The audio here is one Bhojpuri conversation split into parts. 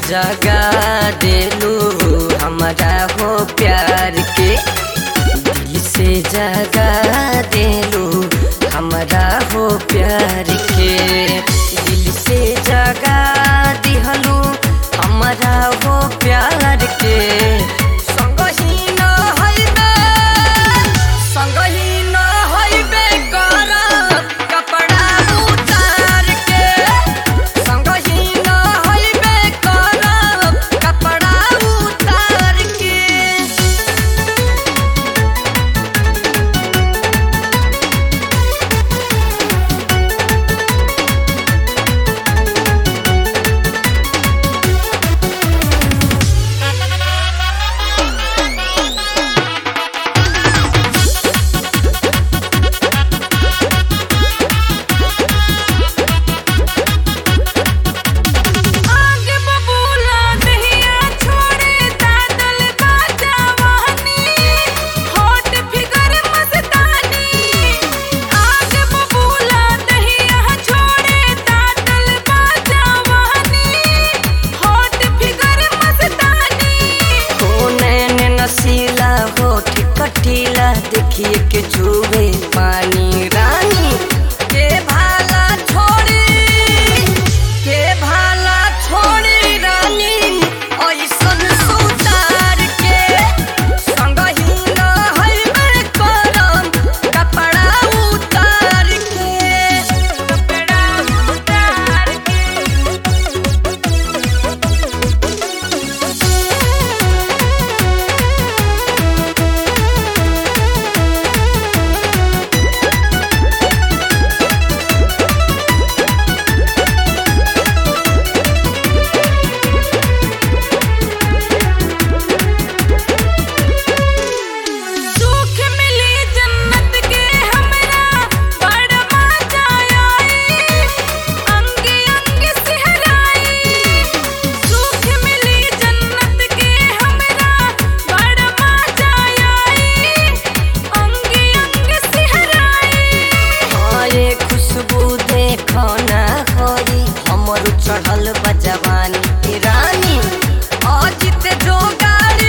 जगा देलू हमारा हो प्यार के दिल से जगा देलू हमारा हो प्यार के दिल से जगा दिहलू हमारा हो प्यार के संगही न हइबे संगही न हइबे करब कपड़ा उतार के संगही न हइबे करब कपड़ा उतार के आगे बबूला दहिया छोड़े दादल बाजावानी हॉट फिगर मस्तानी आगे बबूला दहिया छोड़े दादल बाजावानी हॉट फिगर मस्तानी हो नैन नसीला होठ कटीला देखिए के चूहे पानी रानी के भाला छोड़ी के भाला छोड़ी रानी ऐसन सुतार के संगही न हइबे करम कपड़ा उतार के कपड़ा उतार के सुख मिली जन्नत के हमरा बड़ मजा आई अंगे अंगे सिहराई सुख मिली जन्नत के हमरा बड़ मजा आई अंगे अंगे सिहराई ये खुशबू देखो ना होई हमर चढ़ल बा जवानी रानी अजित जो गाड़ी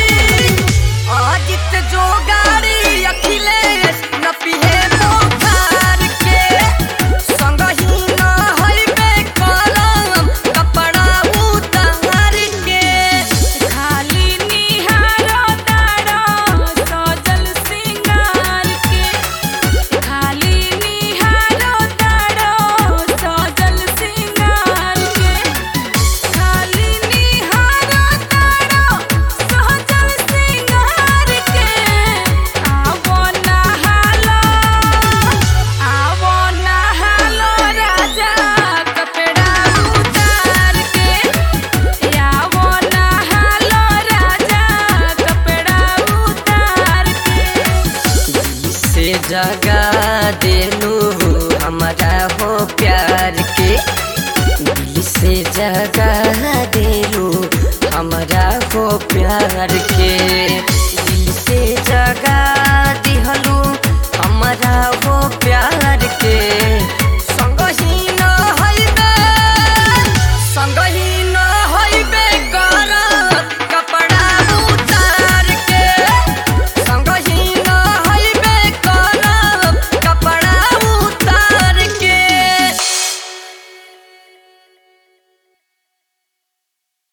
अजित जो गाड़ी अखिलेश न पिहे बोखार के संगही न हइबे कलम कपड़ा उतार के खाली निहारो तारो सजल सिंगार के खाली निहारो तारो सजल सिंगार के खाली निहारो तारो सजल सिंगार के आवो नहालो आवो नहालो राजा कपड़ा उतार के आवो नहालो राजा कपड़ा उतार के से जगा देलू हमारा हो प्यार के दिल से जगा देलू हमारा हो प्यार के दिल से जगा दिहलू हमारा हो प्यार के